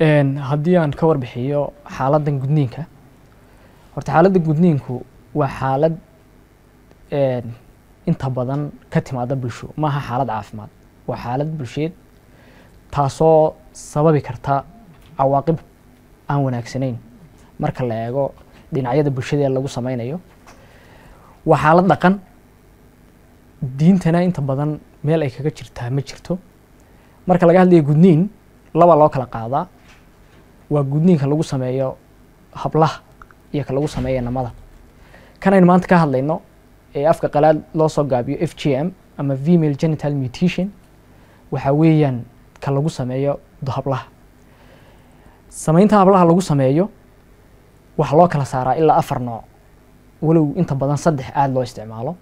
haddii aan ka warbixiyo xaaladdan gudniinka horta xaaladda gudniinku waa xaalad inta badan ka timaada bulsho maaha xaalad caafimaad waa xaalad bulsheed taasoo sababi karta cawaaqib aan wanaagsanayn marka la eego dhinacyada bulshada ee lagu sameynayo waa xaalad dhaqan diintana inta badan meel ay kaga jirtaa ma jirto marka laga hadlayo gudniin laba loo kala qaadaa waa gudniinka lagu sameeyo hablaha iyo ka lagu sameeyo namada kanaynu maanta ka hadlayno ee afka qalaad loo soo gaabiyo f g m ama female genital mutation waxaa weeyaan ka lagu sameeyo hablaha sameynta hablaha lagu sameeyo waxaa loo kala saaraa ilaa afar nooc walow inta badan saddex aada loo isticmaalo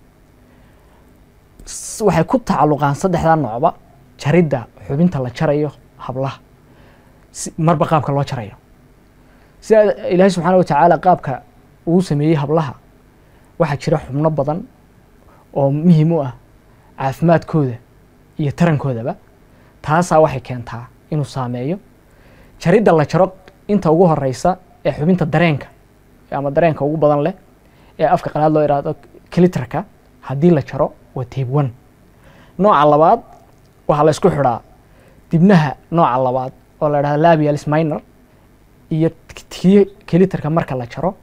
waxay ku tacalluqaan saddexdaa noocba jaridda xubinta la jarayo hablaha marba qaabka loo jarayo sida ilaahay subxaana wa tacaala qaabka uu sameeyey hablaha waxaa jira xubno badan oo muhiim u ah caafimaadkooda iyo tarankoodaba taasaa waxay keentaa inuu saameeyo jaridda la jaro inta ugu horeysa ee xubinta dareenka ama dareenka ugu badan leh ee afka qalaad loo ihahdo clitraka haddii la jaro waa tabe one nooca labaad waxaa la isku xidhaa dibnaha nooca labaad oo la idhahdo labialis minor iyo tii clitraka marka la jaro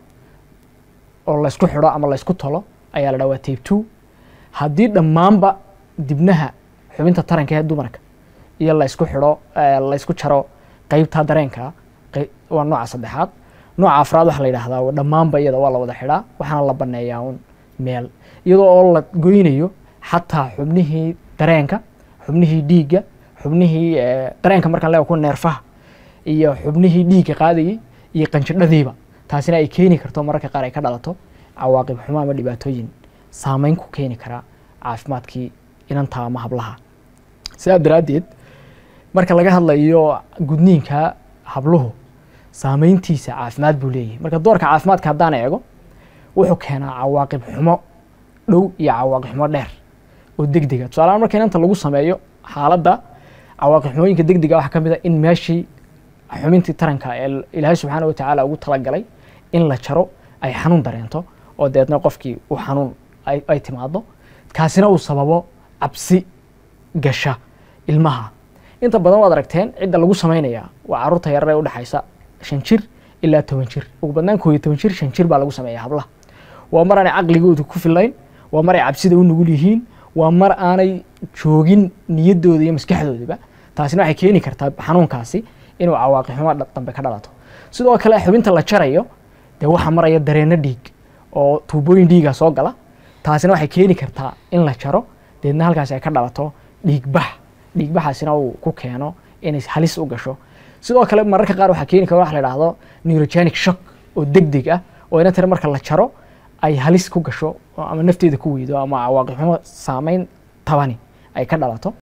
oo la isku xidho ama la isku tolo ayaa la dhaha waa tabe two haddii dhammaanba dibnaha xubinta taranka ee dumarka iyo la isku xidho la isku jaro qeybta dareenka waa nooca saddexaad nooca afraad waxaa la yidhahdaa dhammaanba iyada waa la wada xidhaa waxaana la baneeyaa un meel iyadoo oo la goynayo xataa xubnihii dareenka xubnihii dhiigga xubnihii dareenka markaan leewa ku neerfaha iyo xubnihii dhiigga qaadayay iyo qanjidhadiiba taasina ay keeni karto mararka qaar ay ka dhalato cawaaqib xumo ama dhibaatooyin saameyn ku keeni karaa caafimaadkii inanta ama hablaha sidaa daraaddeed marka laga hadlayo gudniinka habluhu saameyntiisa caafimaad buu leeyahay marka doorka caafimaadka haddaan eego wuxuu keenaa cawaaqib xumo dhow iyo cawaaqib xumo dheer oo degdega tusaalahaan marka inanta lagu sameeyo xaaladda cawaaqib xumooyinka degdega waxaa ka mid a in meeshii xubintii taranka ee ilaahay subxaana wa tacaala ugu talagalay in la jaro ay xanuun dareento oo deedna qofkii uu xanuun ay timaado kaasina uu sababo cabsi gasha ilmaha inta badan waad aragteen cidda lagu sameynaya waa caruurta yarar ee udhexaysa shan jir ilaa toban jir ugu badnaan kooiyo toban jir shan jir baa lagu sameeya hablaha waa mar aanay caqligooda ku filayn waa mar ay cabsida u nugul yihiin waa mar aanay joogin niyaddooda iyo maskaxdoodaba taasina waxay keeni kartaa xanuunkaasi inuu cawaaqi xumo dambe ka dhalato sidoo kale xubinta la jarayo dee waxaa maraya dareenno dhiig oo tuubooyin dhiiga soo gala taasina waxay keeni kartaa in la jaro deedna halkaasi ay ka dhalato dhiigbax dhiigbaxaasina uu ku keeno inay halis u gasho sidoo kale mararka qaar waxaa keeni kara waxa la idhahdo neurogenic shock oo deg deg ah oo ina tira marka la jaro ay halis ku gasho ama nafteeda ku weydo ama cawaaqib xumo saameyn tabani ay ka dhalato